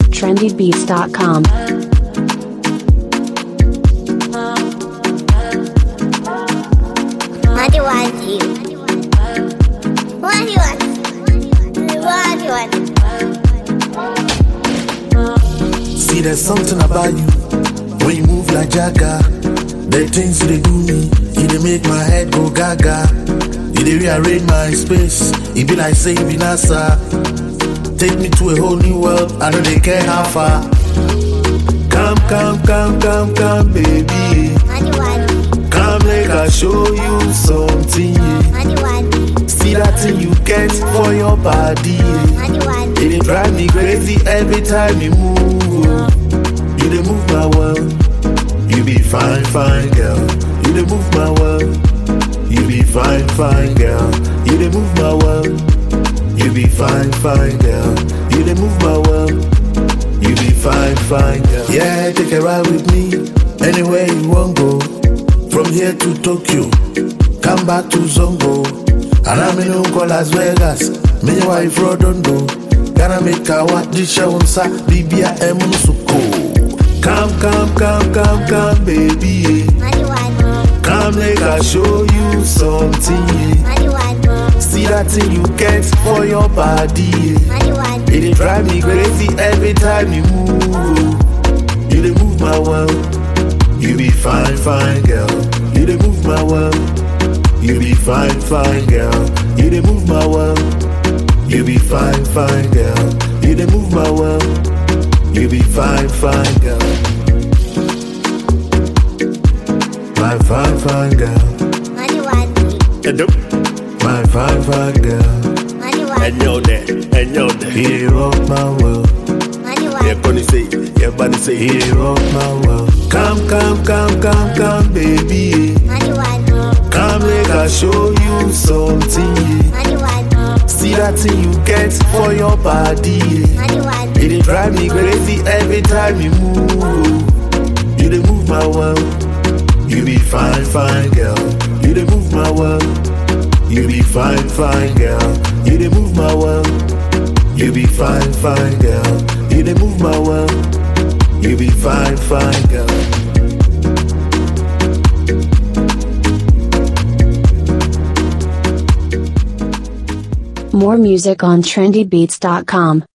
trendybeats.com. What do you want you? What do you want? What do you want? See, there's something about you when you move like Jagga. The things you dey do me, you dey make my head go gaga. You dey rearrange my space, it be like say you be NASA. Take me to a whole new world, I know they care how far. Come, come, come, come, come, baby. What do you want? Come, make I show you something. yeah. What do you want? See that thing you get for your body. yeah. What do you want? It dey drive me crazy every time you move. oh. You dey move my world. You be fine, fine girl. You dey move my world. You be fine, fine girl. You dey move my world. You be fine, fine girl. You dey move my world. You be fine, fine girl. Yeah, take a ride with me. Anywhere you want go. From here to Tokyo. Come back to Zongo. And I'm in Uncle Las Vegas. Me wife Rodondo. Gonna make a what this show on sa Bibia Emusuko. Come, come, come, come, come, baby. yeah. What do you want? Come, make I show you something. yeah. What do you want? See that thing you get for your body. yeah. What do you want? It dey drive me crazy every time you move. You dey move my world. You be fine, fine girl. You dey move my world. You be fine, fine girl. You dey move my world. You be fine, fine girl. You dey move my world. You be fine, fine girl. My fine, fine girl. What do you want? My fine, fine girl. What do you want? ɛnyɛ wo dɛ ɛnyɛ wo dɛ He rock my world. What do you want? yɛkɔ ne sei yɛba ne sei He rock my world. Come, come, come, come, come, baby. What do you want? Come, make I show you something. What do you want? See that thing you get for your body. What do you want? It dey drive me crazy every time you move. You dey move my world. You be fine, fine girl. You dey move my world. You be fine, fine girl. You dey move my world. You be fine, fine girl. You dey move my world. You be fine, fine girl. More music on trendybeats.com.